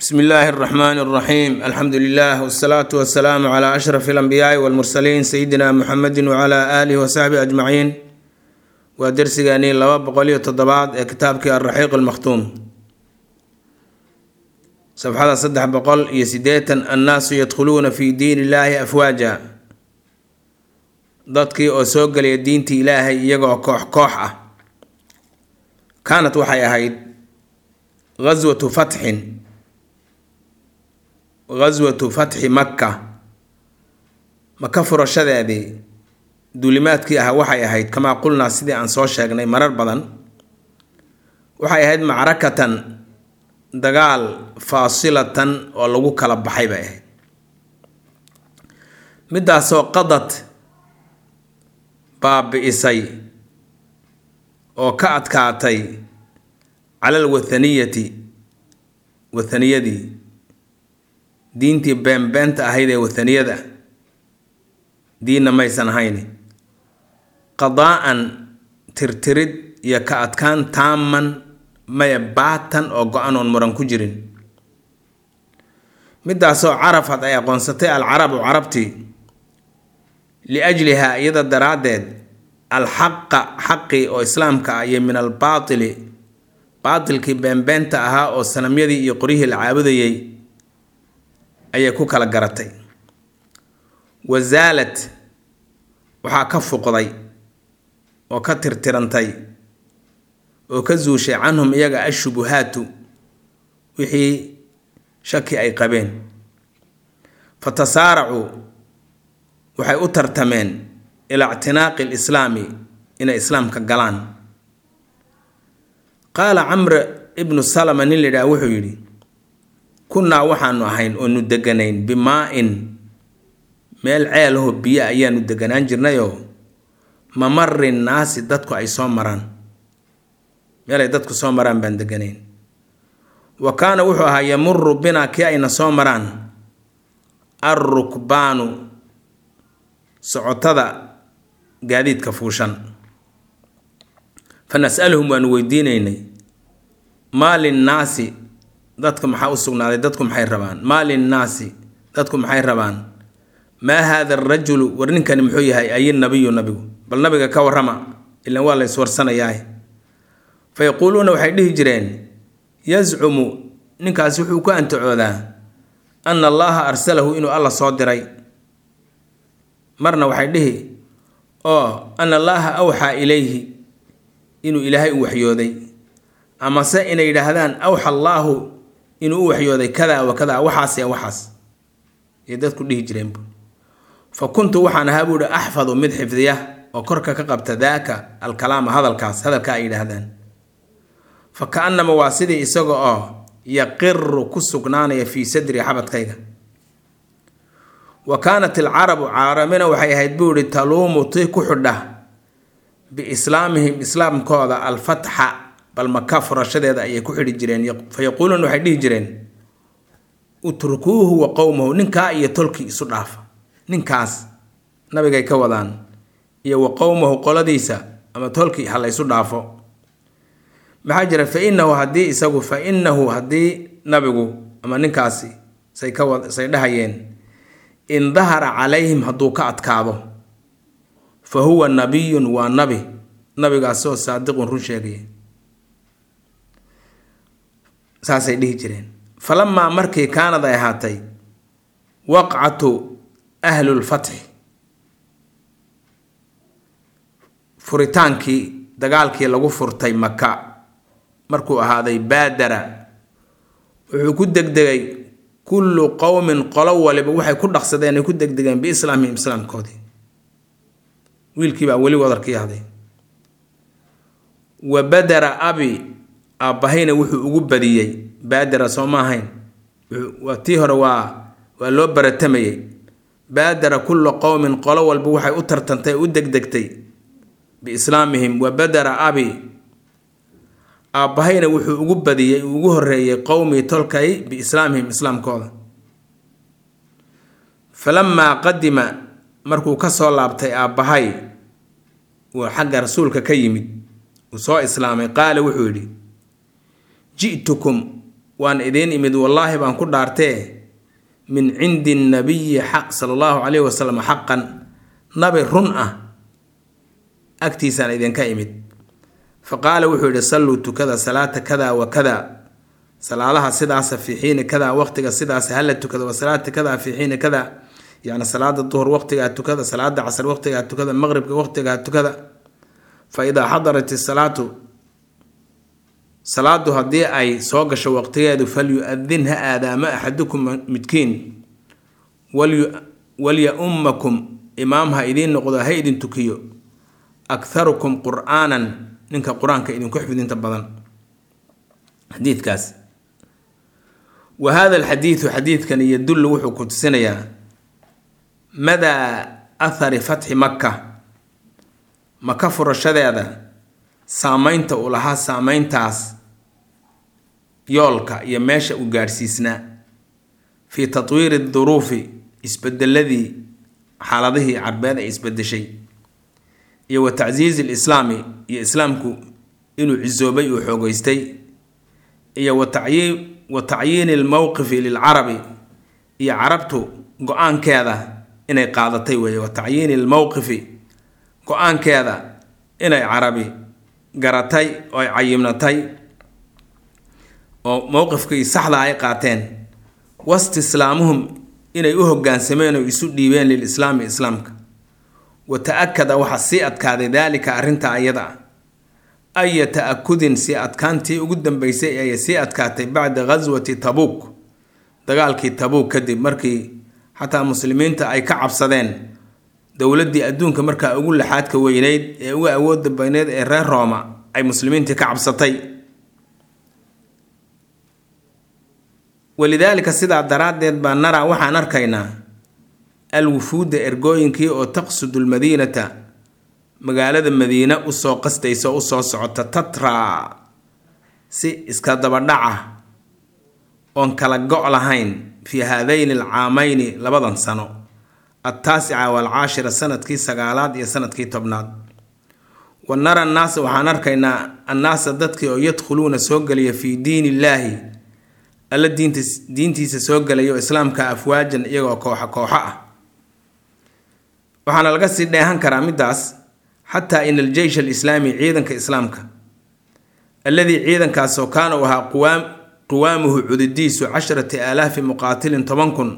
bsmi illaahi اraxmaan اraxiim alxamdu lilah wsalaatu wasalaamu cla ashraf اlanbiyaai wاlmursaliin sayidina muxamedi wcla alihi wasaxbihi ajmaciin waa dersigeennii laba boqol iyo toddobaad ee kitaabkii alraxiiq almakhtuum safxada saddex boqol iyo sideetan annaasu yadkhuluuna fi diin illaahi afwaaja dadkii oo soo gelaya diintii ilaahay iyagoo koox koox ah kaanat waxay ahayd ghaswatu fatxin ghaswatu fatxi makka maka furashadeedii duulimaadkii ah waxay ahayd kamaa qulnaa sidii aan soo sheegnay marar badan waxay ahayd macrakatan dagaal faasilatan oo lagu kala baxay bay ahayd midaasoo qadad baabi-isay oo ka adkaatay cala alwathaniyati wathaniyadii diintii beenbeenta ahayd ee wathaniyada diinna maysan ahayn qadaa-an tirtirid iyo ka adkaan taaman maya baatan oo go-an oon muran ku jirin midaasoo carafad ay aqoonsatay alcarabu carabtii liajlihaa iyada daraaddeed alxaqa xaqii oo islaamka ah iyo min albaatili baatilkii beenbeenta ahaa oo sanamyadii iyo qoryihii la caabudayay ayay ku kala garatay wasaalad waxaa ka fuqday oo ka tirtirantay oo ka zuushay canhum iyaga ashubuhaatu wixii shaki ay qabeen fa tasaaracuu waxay u tartameen ilaa ictinaaqi lislaami inay islaamka galaan qaala camr ibnu salama nin la yidhaha wuxuu yidhi kunnaa waxaanu ahayn oonu deganayn bimaa-in meel ceelaho biyo ayaanu deganaan jirnayoo mamari naasi dadku ay soo maraan meelay dadku soo maraan baan deganayn wa kaana wuxuu ahaa yamuru binaa kii ayna soo maraan alrukbaanu socotada gaadiidka fuushan fa nas-aluhum waanu weydiinaynay maa linnaasi dadka maxaa u sugnaaday dadku maxay rabaan maa linnaasi dadku maxay rabaan maa haada arajulu war ninkani muxuu yahay ay nabiyu nabigu bal nabiga ka warrama ilan waa la iswarsanayaa fa yaquuluuna waxay dhihi jireen yazcumu ninkaasi wuxuu ku antacoodaa ana allaha arsalahu inuu alla soo diray marna waxay dhihi oo ana allaaha awxaa ilayhi inuu ilaahay u waxyooday amase inay yidhaahdaan awxa allaahu inuu u waxyooday kadaa wa kadaa waxaas ya waxaas ayay dadku dhihi jireenbu fa kuntu waxaan ahaa buuhi axfadu mid xifdiya oo korka ka qabta daaka alkalaama hadalkaas hadalka ay yidhaahdaan fa ka-anama waa sidii isaga oo yaqiru ku sugnaanaya fii sadri xabadkayga wa kaanat alcarabu carabina waxay ahayd buu ihi taluumu tii ku xidha biislaamihim islaamkooda alfatxa bal maka furashadeeda ayay ku xidhi jireen fa yaquuluuna waxay dhihi jireen utrukuuhu wa qowmahu ninkaa iyo tolkii isu dhaafa ninkaas nabigay ka wadaan iyo wa qowmahu qoladiisa ama tolkii ha la ysu dhaafo maxaa jira fa inahu haddii isagu fa inahu haddii nabigu ama ninkaasi say ka say dhahayeen in dahara calayhim hadduu ka adkaado fa huwa nabiyun waa nabi nabigaasoo saadiqun run sheegaya saasay dhihi jireen falamaa markii kaanad ay ahaatay waqcatu ahlulfatxi furitaankii dagaalkii lagu furtay maka markuu ahaaday baadara wuxuu ku degdegay kullu qowmin qolo waliba waxay ku dhaqsadeen ay ku degdegeen biislaamihim islaamkoodii wiilkii baa weli wadarkii ahday wa badara abi aabbahayna wuxuu ugu badiyey baadara soo ma ahayn waa tii hore waa waa loo baratamayay baadara kulla qowmin qolo walba waxay u tartantay u degdegtay biislaamihim wa badara abi aabbahayna wuxuu ugu badiyey uu ugu horeeyey qowmii tolkay biislaamihim islaamkooda falamaa qadima markuu ka soo laabtay aabbahay uu xagga rasuulka ka yimid uu soo islaamay qaala wuxuu yidhi ji'tukum waan idiin imid wallaahi baan ku dhaartee min cindi nabiyi xaq sala allahu calayhi wasalam xaqan nabi run ah agtiisaan idinka imid fa qaala wuxuu yidhi salluu tukada salaata kada wa kada salaadaha sidaasa fii xiini kada waqtiga sidaas hala tukada wa salaata kada fii xiini kada yacni salaada duhur waqtigaa tukada salaada casr waqtigaa tukada maqribka waqtigaa tukada fa idaa xadarat isalaatu salaadu haddii ay soo gasho waqtigeedu falyu-adin ha aadaamo axadukum midkiin walya-ummakum imaam ha idiin noqdo ha idin tukiyo akharukum qur-aanan ninka qur-aanka idinku xifdinta badan xadiidkaas wa hada alxadiidu xadiidkan yadullu wuxuu ku tusinayaa madaa athari fatxi makka maka furashadeeda saameynta uu lahaa saameyntaas yoolka iyo meesha uu gaadhsiisnaa fii tatwiiri duruufi isbedeladii xaaladihii carbeed ay isbedeshay iyo wa tacsiizi lislaami iyo islaamku inuu cisoobay uu xoogeystay iyo wa tacyiini almowqifi lilcarabi iyo carabtu go-aankeeda inay qaadatay weeye wa tacyiini almowqifi go-aankeeda inay carabi garatay oo ay cayimnatay oo mowqifkii saxda ay qaateen wastislaamuhum inay u hogaansameen oo isu dhiibeen lilislaami islaamka wa ta-akada waxaa sii adkaaday daalika arrinta ayada ah aya ta-akudin sii adkaantii ugu dambeysay ayay sii adkaatay bacda ghaswati tabuuk dagaalkii tabuuk kadib markii xataa muslimiinta ay ka cabsadeen dowladdii adduunka markaa ugu laxaadka weyneyd ee ugu awoodda bayneyd ee reer rooma ay muslimiintii ka cabsatay walidaalika sidaa daraaddeed baa naraa waxaan arkaynaa alwufuudda ergooyinkii oo taqsudu lmadiinata magaalada madiine usoo qastaysa o usoo socota tatra si iska dabadhaca oon kala go' lahayn fii haadayni alcaamayni labadan sano altaasica waalcaashira sanadkii sagaalaad iyo sanadkii tobnaad wa nara annaasa waxaan arkaynaa annaasa dadkii oo yadkhuluuna soo gelaya fii diin illaahi alla diintas diintiisa soo gelaya oo islaamka afwaajan iyagoo kooxa kooxo ah waxaana laga sii dheehan karaa middaas xataa in aljeysh alislaami ciidanka islaamka alladii ciidankaasoo kaana u ahaa quwaam quwaamuhu cududiisu casharati aalaafi muqaatilin toban kun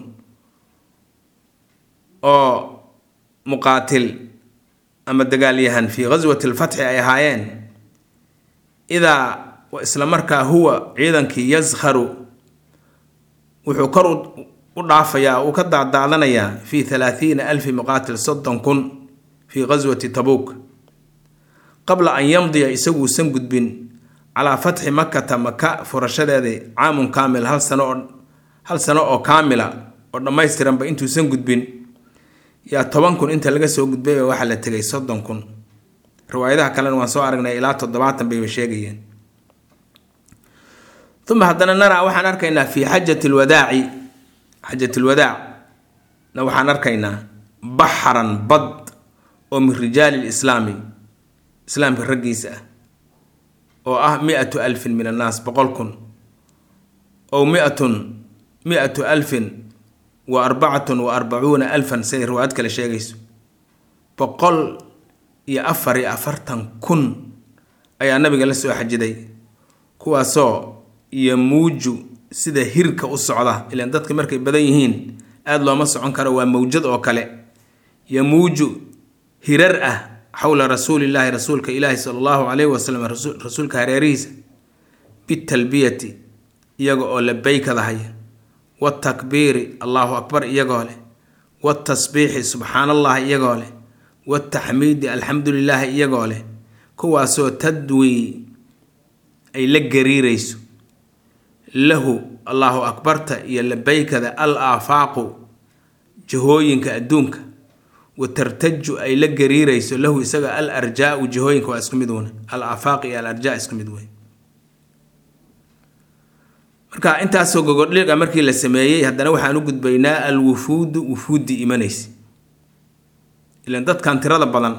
oo muqaatil ama dagaalyahan fii ghaswati alfatxi ay ahaayeen idaa isla markaa huwa ciidankii yaskharu wuxuu kor u dhaafayaa uu ka daadaadanayaa fii halaathiina alfi muqaatil soddon kun fii ghaswati tabuuk qabla an yamdiya isaguusan gudbin calaa fatxi makata maka furashadeedii caamun kaamil hal sano oo hal sano oo kaamila oo dhammaystiranba intuusan gudbin yaa toban kun inta laga soo gudbayba waxaa la tegay soddon kun riwaayadaha kalena waan soo aragnay ilaa toddobaatan bayba sheegayeen uma haddana naraa waxaan arkaynaa fii xajati lwadaaci xajat lwadaac na waxaan arkaynaa baxran bad oo min rijaali lislaami islaamka raggiisa ah oo ah mi-atu alfin min annaas boqol kun ow miatun mi-atu alfin wa arbacatun wa arbacuuna alfan siday riwaayad kale sheegayso boqol iyo afar iyo afartan kun ayaa nabiga la soo xajiday kuwaasoo yamuuju sida hirka u socda ilaan dadka markay badan yihiin aada looma socon karo waa mawjad oo kale yamuuju hirar ah xowla rasuulillaahi rasuulka ilaahi sala allahu calayhi wasalam rasuulka hareerihiisa bitalbiyati iyaga oo labeykadahaya watakbiiri allahu akbar iyagoo leh watasbiixi subxaan allahi iyagoo leh wataxmiidi alxamdu lilaahi iyagoo leh kuwaasoo tadwii ay la gariirayso lahu allahu akbarta iyo labeykada al aafaaqu jihooyinka adduunka wa tartaju ay la gariirayso lahu isaga al arjaau jihooyinka waa isku mid wuna al aafaaq iyo al arjaa isku mid wey marka intaasoo gogodhiga markii la sameeyey haddana waxaan u gudbaynaa al wufuudu wufuuddii imanaysa ilan dadkan tirada badan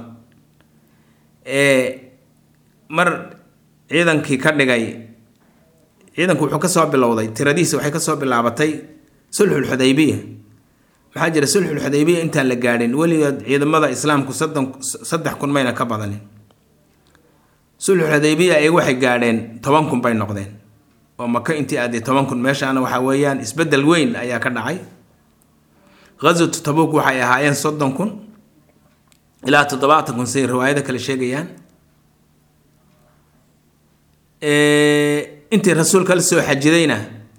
ee mar ciidankii ka dhigay ciidanku wuxuu kasoo bilowday tiradiisa waxay kasoo bilaabatay sulxulxudaybiya maxaa jira sulxulxudaybiya intaan la gaadhin weligood ciidamada islaamku soddon saddex kun mayna ka badanin sulxulxudaybiya ayagu waxay gaadheen toban kun bay noqdeen oo maka intii aaday toban kun meeshaana waxaa weeyaan isbeddel weyn ayaa ka dhacay ghaswatu tabuk waxay ahaayeen soddon kun ilaa toddobaatan kun siay riwaayada kale sheegayaan intii rasuulka la soo xajidayna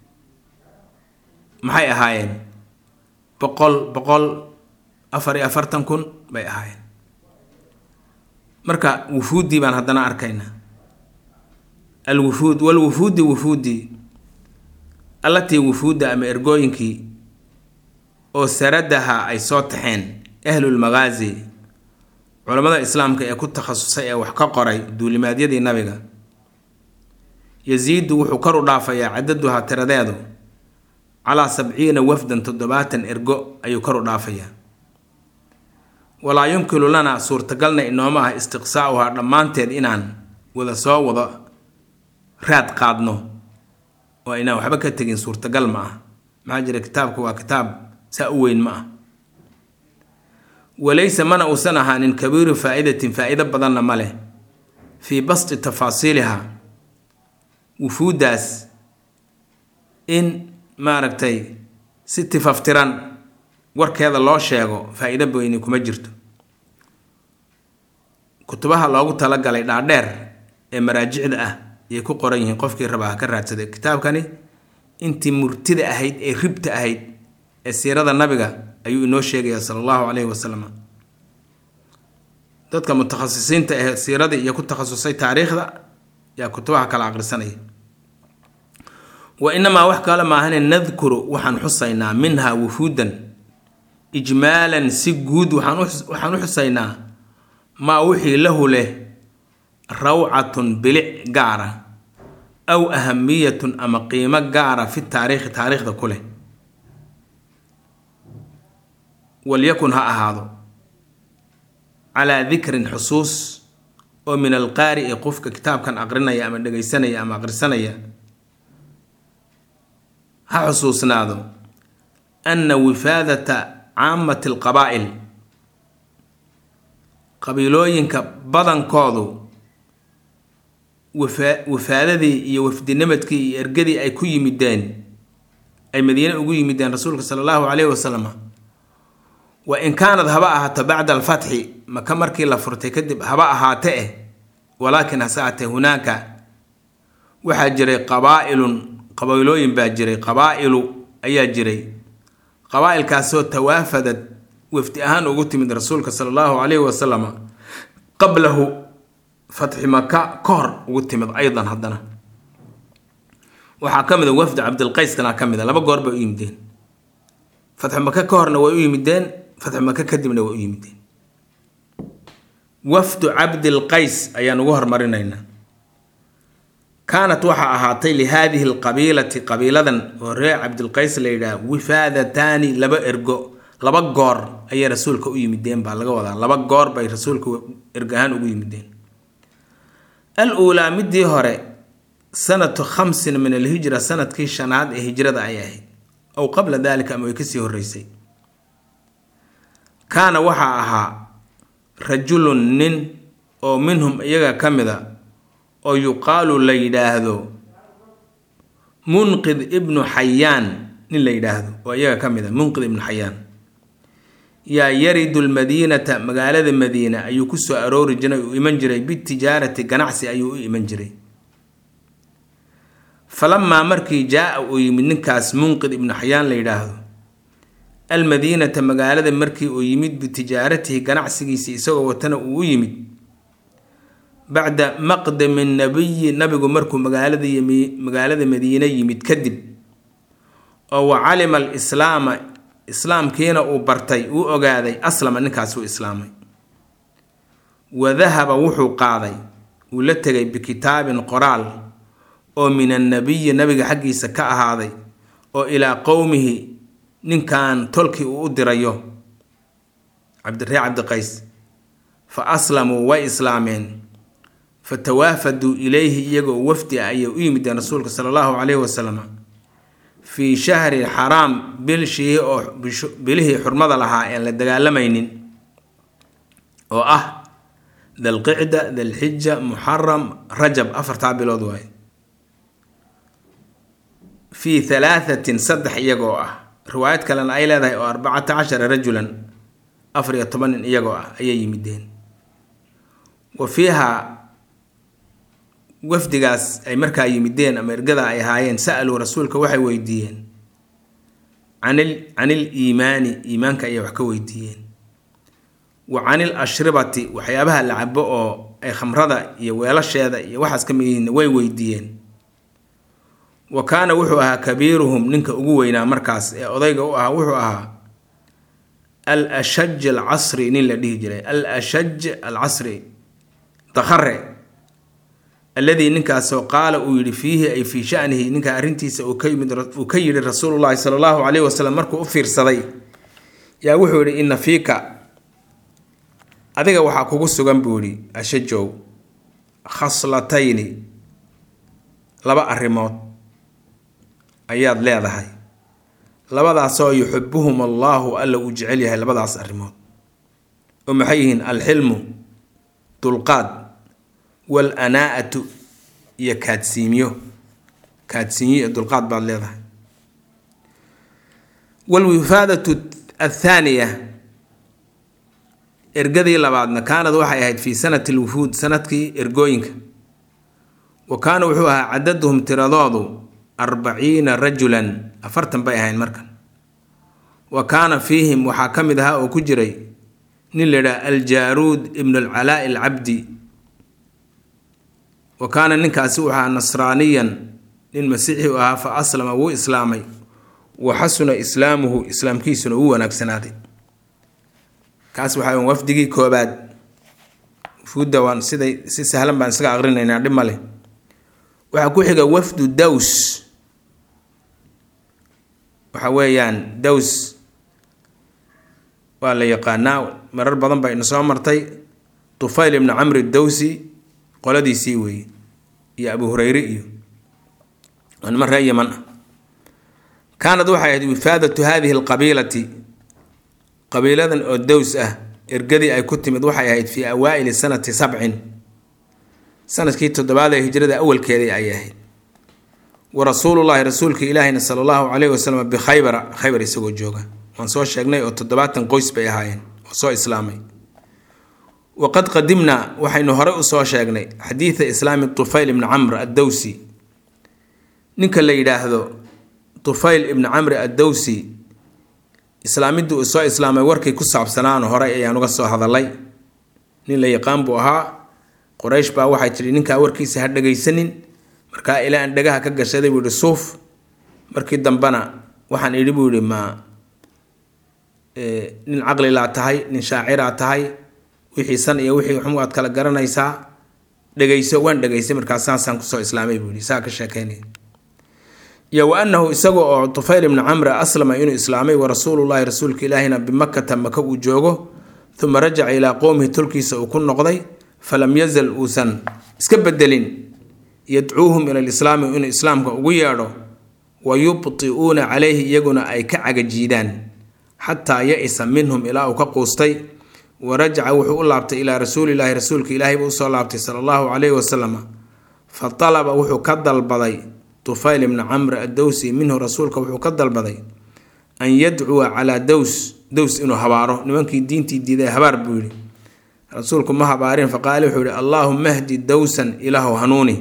maxay ahaayeen boqol boqol afar iyo afartan kun bay ahaayeen marka wufuuddii baan haddana arkaynaa alwufuud walwufuudi wufuudi allatii wufuudda ama ergooyinkii oo saradaha ay soo taxeen ahlulmagaazi culammada islaamka ee ku takhasusay ee wax ka qoray duulimaadyadii nabiga yasiidu wuxuu kor u dhaafayaa cadaduha tiradeedu calaa sabciina wafdan toddobaatan ergo ayuu kor u dhaafayaa walaa yumkinu lana suurtagalna inooma ah istiqsaa'uhaa dhammaanteed inaan wada soo wado raad qaadno oo inaan waxba ka tegin suurtagal ma ah maxaa jira kitaabku waa kitaab saa u weyn ma ah walaysa mana uusan ahaanin kabiiru faa'idatin faa'iido badanna ma leh fii basti tafaasiiliha wufuuddaas in maaragtay si tifaftiran warkeeda loo sheego faa-iido weyni kuma jirto kutubaha loogu talagalay dhaadheer ee maraajicda ah ayay ku qoran yihiin qofkii rabaa ka raadsaday kitaabkani intii murtida ahayd ee ribta ahayd ee siirada nabiga ayuu inoo sheegayaa sala allahu caleyhi wasalam dadka mutakhasisiinta ee siiradii iyo ku takhasusay taariikhda yaa kutubaha kala aqrisanaya wa inamaa wax kale maahane nadkuru waxaan xusaynaa minhaa wufuudan ijmaalan si guud waxaan u xusaynaa maa wixii lahu leh rawcatun bilic gaara aw ahamiyatun ama qiimo gaara fi taariikhi taariikhda ku leh walyakun ha ahaado calaa dikrin xusuus oo min alqaari'i qofka kitaabkan aqrinaya ama dhegaysanaya ama aqrisanaya ha xusuusnaado anna wifaadata caamati alqabaa'il qabiilooyinka badankoodu wafaadadii iyo wafdinimadkii iyo ergadii ay ku yimideen ay madiine ugu yimideen rasuulka sala allahu caleyhi wasalam wa in kaanad haba ahaato bacda alfatxi maka markii la furtay kadib haba ahaate eh walaakin hase aatee hunaaka waxaa jiray qabaa'ilun qabiilooyin baa jiray qabaa'ilu ayaa jiray qabaa-ilkaasoo tawaafadad wafdi ahaan ugu timid rasuulka sala allahu caleyhi wasalam qablahu fatxi maka ka hor ugu timid aydan haddana waxaa ka mid a wafdi cabdilqayskana ka mid a laba goor bay u yimideen fatxi maka ka horna way u yimideen fatxi maka kadibna way u yimideen wafdu cabdilqays ayaan ugu hormarinaynaa kaanat waxaa ahaatay lihaadihi alqabiilati qabiiladan oo reer cabdilqays la yidhaah wifaadataani laba ergo laba goor ayay rasuulka u yimideen baa laga wadaa laba goor bay rasuulka ergo ahaan ugu yimideen al uulaa midii hore sanatu khamsin min alhijra sanadkii shanaad ee hijrada ay ahayd ow qabla dalika ama way kasii horeysay kaana waxaa ahaa rajulun nin oo minhum iyaga ka mid a oo yuqaalu la yidhaahdo munqid ibnu xayaan nin la yidhaahdo oo iyaga ka mid a munqid ibnu xayaan yaa yaridu lmadiinata magaalada madiina ayuu ku soo aroori jiray uu iman jiray bitijaarati ganacsi ayuu u iman jiray falamaa markii jaa-a uu yimid ninkaas munqid ibnu xayaan la yidhaahdo almadiinata magaalada markii uu yimid bitijaaratihi ganacsigiisii isagoo watana uu u yimid bacda maqdami nabiyi nabigu markuu magaalada magaalada madiine yimid kadib oo wa calima alislaama islaamkiina uu bartay uu ogaaday aslama ninkaas uu islaamay wa dahaba wuxuu qaaday uu la tegay bikitaabin qoraal oo min annabiyi nabiga xaggiisa ka ahaaday oo ilaa qowmihi ninkan tolkii uu u dirayo cabdiree cabdiqays fa aslamuu way islaameen fatawaafaduu ilayhi iyagoo wafdi ah ayay u yimideen rasuulka sala allahu caleyhi wasalam fii shahri xaraam bil shiihi oo bilihii xurmada lahaa een la dagaalamaynin oo ah dalqicda dalxija muxaram rajab afartaa bilood waaye fii halaathatin saddex iyagoo ah riwaayad kalena ay leedahay oo arbacata cashara rajulan afar iyo toban nin iyagoo ah ayay yimideen wa fiiha wafdigaas ay markaa yimideen ama ergada ay ahaayeen sa-aluu rasuulka waxay weydiiyeen canil canil iimaani iimaanka ayay wax ka weydiiyeen wa canil ashribati waxyaabaha la cabo oo ay khamrada iyo weelasheeda iyo waxaas ka mid yihiin way weydiiyeen wa kaana wuxuu ahaa kabiiruhum ninka ugu weynaa markaas ee odayga u ahaa wuxuu ahaa al ashaj alcasri nin la dhihi jiray al ashaj alcasri dakhare alladii ninkaasoo qaala uu yidhi fiihi ay fii shanihi ninka arrintiisa uu ka yimid uu ka yidhi rasuulullahi sala allahu caleyhi wasalam markuu u fiirsaday yaa wuxuu yidhi ina fiika adiga waxaa kugu sugan buu yidhi ashajow khaslatayni laba arrimood ayaad leedahay labadaasoo yuxibuhum allaahu alla uu jecel yahay labadaas arrimood oo maxay yihiin alxilmu dulqaad wal anaa'atu iyo kaadsiimyo kaadsiinyo iyo dulqaad baad leedahay walwifaadatu athaaniya ergadii labaadna kaanad waxay ahayd fii sanati lwufuud sanadkii ergooyinka wa kaana wuxuu ahaa cadaduhum tiradoodu arbaciina rajulan afartan bay ahayn markan wa kaana fiihim waxaa ka mid ahaa oo ku jiray nin la yidhaha aljaaruud ibnu alcalaa'i alcabdi wa kaana ninkaasi wuxuu ahaa nasraaniyan nin masiixi u ahaa fa aslama wuu islaamay wa xasuna islaamuhu islaamkiisuna wuu wanaagsanaaday kaas waxaa wafdigii koobaad wufuudda waan siday si sahlan baan isaga aqrinaynaa dhib ma leh waxaa ku xiga wafdu daws waxa weeyaan daws waa la yaqaanaa marar badan baa ina soo martay tufayl ibnu camri dawsi qoladiisii weeye iyo abu hureyre iyo waa niman ree yaman ah kaanad waxay ahayd wifaadatu hadihi alqabiilati qabiiladan oo daws ah ergadii ay ku timid waxay ahayd fii awaa'ili sanati sabcin sanadkii toddobaad ee hijrada awalkeedii ay ahayd wa rasuulullaahi rasuulka ilaahina sala allahu caleyhi wasalam bikhaybara khaybar isagoo jooga waan soo sheegnay oo toddobaatan qoys bay ahaayeen oo soo islaamay waqad qadimnaa waxaynu horey usoo sheegnay xadiida islaami tufayl ibni camr addawsi ninka la yidhaahdo tufayl ibni camri addawsi islaamidii uu soo islaamay warkii ku saabsanaano horey ayaan uga soo hadalay nin la yaqaan buu ahaa qoraysh baa waxay tidhi ninkaa warkiisa ha dhagaysanin markaa ilaa aan dhagaha ka gashaday buu yihi suuf markii dambena waxaan idhi buu yihi ma nin caqlilaa tahay nin shaaciraa tahay wixii san iyo wixii xum aad kala garanaysaa dhegayso waan dhegaysay markaa saasaan kusoo islaamay buu yihi saa ka sheekeynaya iyo wa annahu isaga oo tufayl ibni camre aslama inuu islaamay wa rasuulullaahi rasuulka ilaahina bimakata maka uu joogo uma rajaca ilaa qowmihi tolkiisa uu ku noqday falam yazal uusan iska bedelin yadcuuhum ila lislaami inuu islaamka ugu yeedho wa yubti'uuna calayhi iyaguna ay ka cagajiidaan xataa ya-isa minhum ilaa uu ka quustay wa rajaca wuxuu u laabtay ilaa rasuulilaahi rasuulka ilaahay buu usoo laabtay sala allahu caleyhi wasalam fa talaba wuxuu ka dalbaday tufayl ibni camr addowsi minhu rasuulka wuxuu ka dalbaday an yadcuwa calaa dows dows inuu habaaro nimankii diintii diiday habaar buu yidhi rasuulku ma habaarin faqaale wuxuu yihi allaahuma hdi dowsan ilaahu hanuuni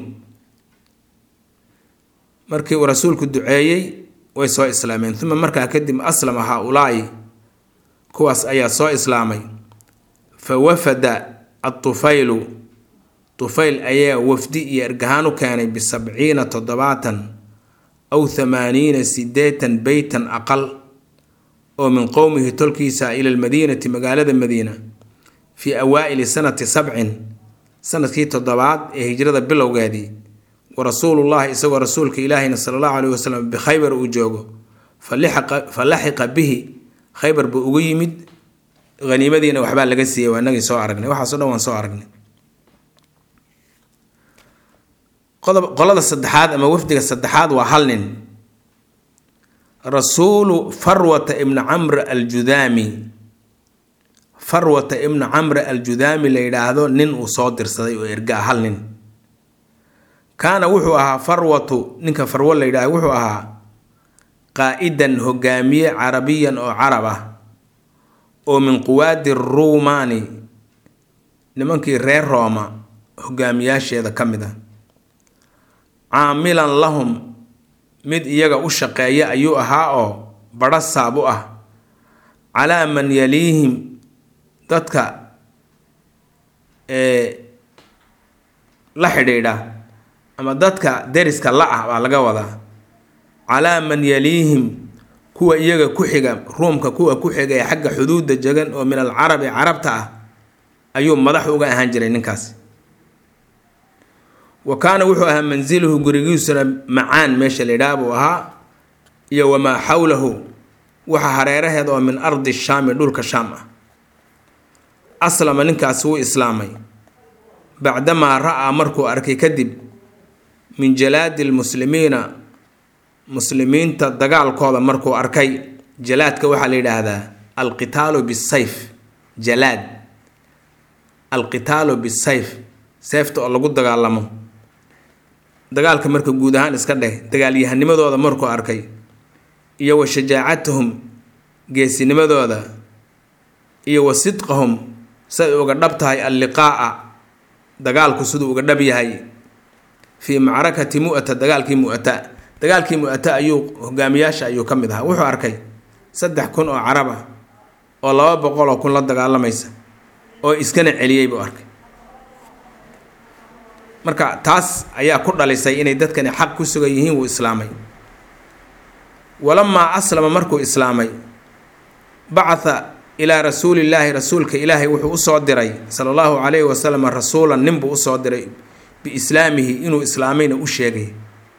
markii uu rasuulku duceeyey way soo islaameen uma markaa kadib aslama haa-ulaa'i kuwaas ayaa soo islaamay fa wafada atufaylu tufayl ayaa wafdi iyo ergahaan u keenay bisabciina toddobaatan aw thamaaniina sideetan beytan aqal oo min qowmihi tolkiisa ila lmadiinati magaalada madiina fii awaa'ili sanati sabcin sanadkii toddobaad ee hijrada bilowgeedii wa rasuulullahi isagoo rasuulka ilaahina sala allahu caleyhi wasalam bikhaybar uu joogo fa laxiqa bihi khaybar buu ugu yimid haniimadiina waxbaa laga siiyey waa inagii soo aragnay waxaaso dhan waan soo aragnay qolada saddexaad ama wafdiga saddexaad waa hal nin rasuulu farwata ibna camr aljudaami farwata ibna camr aljudaami la yidhaahdo nin uu soo dirsaday oo ergaa hal nin kaana wuxuu ahaa farwatu ninka farwo la yidhahdo wuxuu ahaa qaa-idan hogaamiye carabiyan oo carab ah oo min quwaadi ruumaani nimankii reer rooma hogaamiyaasheeda ka mid a caamilan lahum mid iyaga u shaqeeya ayuu ahaa oo badho saab u ah calaa man yaliihim dadka ee la xidhiidha ama dadka deriska la ah baa laga wadaa calaa man yaliihim kuwa iyaga ku xiga ruumka kuwa ku xiga ee xagga xuduudda jegan oo min alcarabi carabta ah ayuu madax uga ahaan jiray ninkaas wa kaana wuxuu ahaa mansiluhu gurigiisuna macaan meesha la yidhaha buu ahaa iyo wamaa xawlahu waxa hareeraheed oo min ardi shaami dhulka shaam ah aslama ninkaasi wuu islaamay bacdamaa ra-aa markuu arkay kadib min jalaadi lmuslimiina muslimiinta dagaalkooda markuu arkay jalaadka waxaa la yidhaahdaa alqitaalu bisayf jalaad alqitaalu bisayf seefta oo lagu dagaalamo dagaalka marka guud ahaan iska dheh dagaalyahanimadooda markuu arkay iyo wa shajaacatahum geesinimadooda iyo wa sidqahum say uga dhab tahay alliqaa'a dagaalku siduu uga dhab yahay fii macrakati mu'ata dagaalkii mu'ata dagaalkii mu'ata ayuu hogaamiyaasha ayuu ka mid ahaa wuxuu arkay saddex kun oo carab ah oo laba boqol oo kun la dagaalamaysa oo iskana celiyey buu arkay marka taas ayaa ku dhalisay inay dadkani xaq ku sugan yihiin wuu islaamay walamaa aslama markuu islaamay bacatha ilaa rasuulillaahi rasuulka ilaahay wuxuu usoo diray sala allahu calayhi wasalam rasuulan ninbuu usoo diray biislaamihi inuu islaamayna u sheegay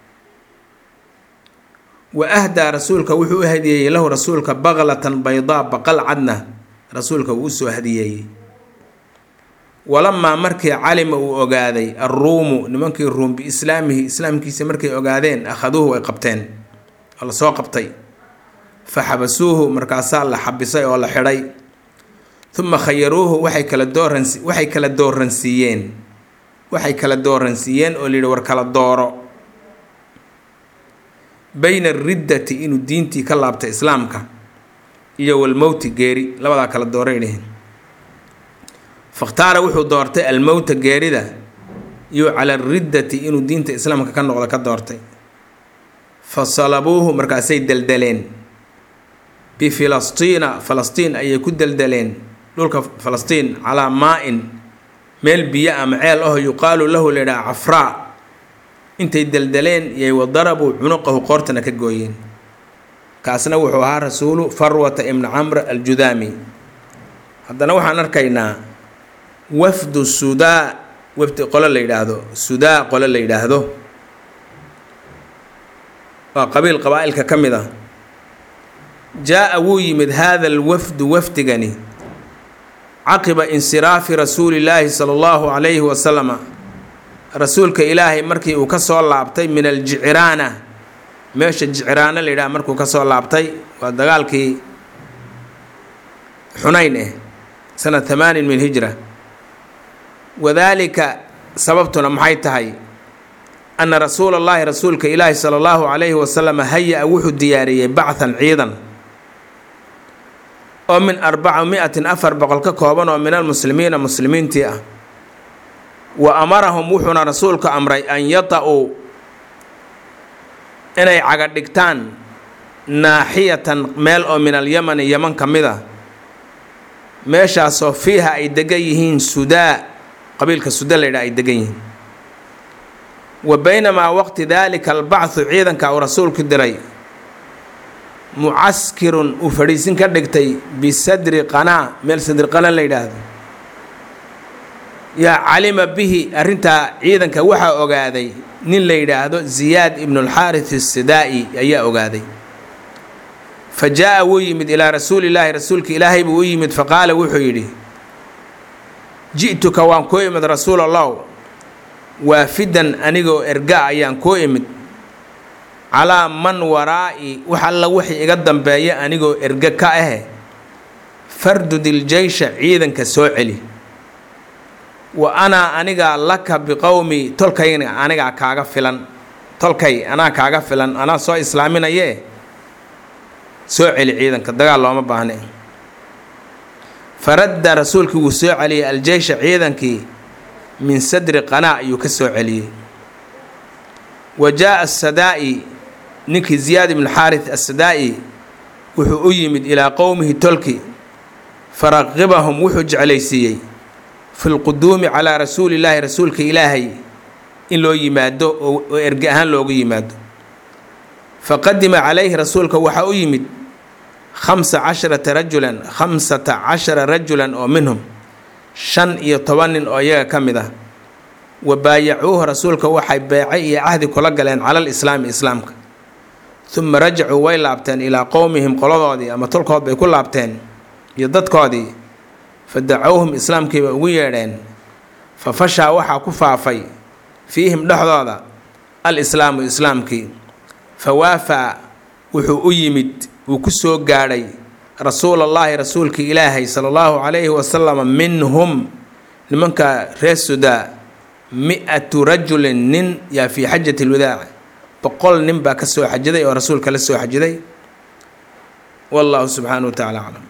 wa ahdaa rasuulka wuxuu u hadiyeeyey lahu rasuulka baklatan baydaa baqal cadna rasuulka wuu usoo hadiyeeyey walamaa markii calima uu ogaaday alruumu nimankii ruum biislaamihi islaamkiisa markay ogaadeen akhaduuhu way qabteen oo lasoo qabtay fa xabasuuhu markaasaa la xabisay oo la xidhay uma khayaruuhu waxay kala dooransi waxay kala dooransiiyeen waxay kala dooransiiyeen oo layidhi war kala dooro bayna ariddati inuu diintii ka laabtay islaamka iyo walmowti geeri labadaa kala dooray dheheen fakhtaara wuxuu doortay almowta geerida iyo cala ariddati inuu diinta islaamka ka noqdo ka doortay fa salabuuhu markaasay deldeleen bifilastiina falastiin ayay ku deldeleen dhulka falastiin calaa maa-in meel biyo ama ceel aho yuqaalu lahu layidhaha cafraa intay deldeleen yay wadarabuu cunuqahu qoortana ka gooyeen kaasna wuxuu ahaa rasuulu farwata ibni camr aljudaami haddana waxaan arkaynaa wafdu sudaa wafdi qolo la yidhaahdo sudaa qolo la yidhaahdo waa qabiil qabaa-ilka ka mid ah jaa-a wuu yimid haada alwafdu wafdigani caqiba insiraafi rasuulillaahi sala allahu calayhi wasalama rasuulka ilaahay markii uu ka soo laabtay min aljicraana meesha jicraano la yidhaha markuu ka soo laabtay waa dagaalkii xunayn eh sanad hamaanin min hijra wadaalika sababtuna maxay tahay ana rasuula allahi rasuulka ilaahi sala allahu calayhi wasalam haya-a wuxuu diyaariyey bachan ciidan oo min arbaca mi-atin afar boqol ka kooban oo min almuslimiina muslimiintii ah wa amarahum wuxuuna rasuulku amray an yata-uu inay caga dhigtaan naaxiyatan meel oo min alyamani yaman ka mid a meeshaasoo fiiha ay degan yihiin sudaa qabiilka suda la yidhaha ay degan yihiin wa baynamaa waqti daalika albacthu ciidanka uu rasuulku diray mucaskirun uu fadhiisin ka dhigtay bisadri qanaa meel sadri qana la yidhaahdo yaa calima bihi arrintaa ciidanka waxaa ogaaday nin la yidhaahdo ziyaad ibnulxaaris asidaa'i ayaa ogaaday fa jaa-a wuu yimid ilaa rasuulillaahi rasuulka ilaahay buu u yimid faqaala wuxuu yidhi ji'tuka waan kuu imid rasuul allahu waafidan anigoo erga ayaan kuu imid calaa man waraa'i wax alla wixii iga dambeeya anigoo erge ka ahe fardudil jeysha ciidanka soo celi wa anaa anigaa laka biqowmi tolkayna anigaa kaaga filan tolkay anaa kaaga filan anaa soo islaaminayee soo celi ciidanka dagaal looma baahne faradda rasuulkii wuu soo celiyey aljeysha ciidankii min sadri qanaa ayuu ka soo celiyey wa jaa-a asadaa'i ninkii ziyaad ibnu xaaris assadaa'i wuxuu u yimid ilaa qowmihi tolki faraqibahum wuxuu jeclaysiiyey fi lquduumi calaa rasuulillaahi rasuulka ilaahay in loo yimaado oo erge ahaan loogu yimaado faqadima calayhi rasuulka waxaa u yimid khamsa casharata rajulan khamsata cashara rajulan oo minhum shan iyo toban nin oo iyaga ka mid ah wa baayacuuhu rasuulka waxay beecay iyo cahdi kula galeen cala lislaami islaamka uma rajacuu way laabteen ilaa qowmihim qoladoodii ama tolkood bay ku laabteen iyo dadkoodii fa dacowhum islaamkiibay ugu yeedheen fa fashaa waxaa ku faafay fiihim dhexdooda al islaamu islaamkii fa waafaa wuxuu u yimid wuu ku soo gaadhay rasuulallaahi rasuulkii ilaahay sala allahu calayhi wasalam minhum nimanka reer sudaa mi-atu rajulin nin yaa fii xajati lwadaac boqol nin baa ka soo xajiday oo rasuulka la soo xajiday wallahu subxaanahu wa tacala aclam